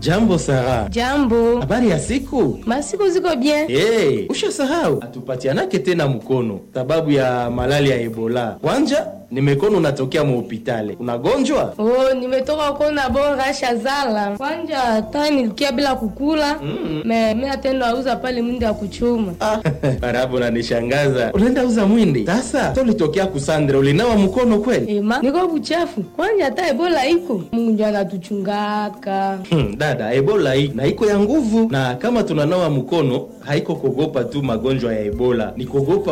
Jambo Sara. Jambo. Habari ya siku? Masiku ziko bien. Hey, ushasahau atupatianake tena mkono sababu ya malali ya Ebola. Kwanja nimekono unatokea muhopitale, unagonjwa? Oh, nimetoka kona bora shazala. Kwanja hata nilikia bila kukula. Mm. Me mimi atendo auza pale mwindi ya kuchuma. Ah, Barabu unanishangaza. Unaenda uza mwindi? Sasa so ulitokea kusandra, ulinawa mkono kweli? Ema, niko buchafu. Kwanja hata Ebola iko. Mungu ndiye anatuchungaka. Hmm, dada, Ebola hii na iko ya nguvu, na kama tunanawa mkono haiko kuogopa tu magonjwa ya Ebola, ni kuogopa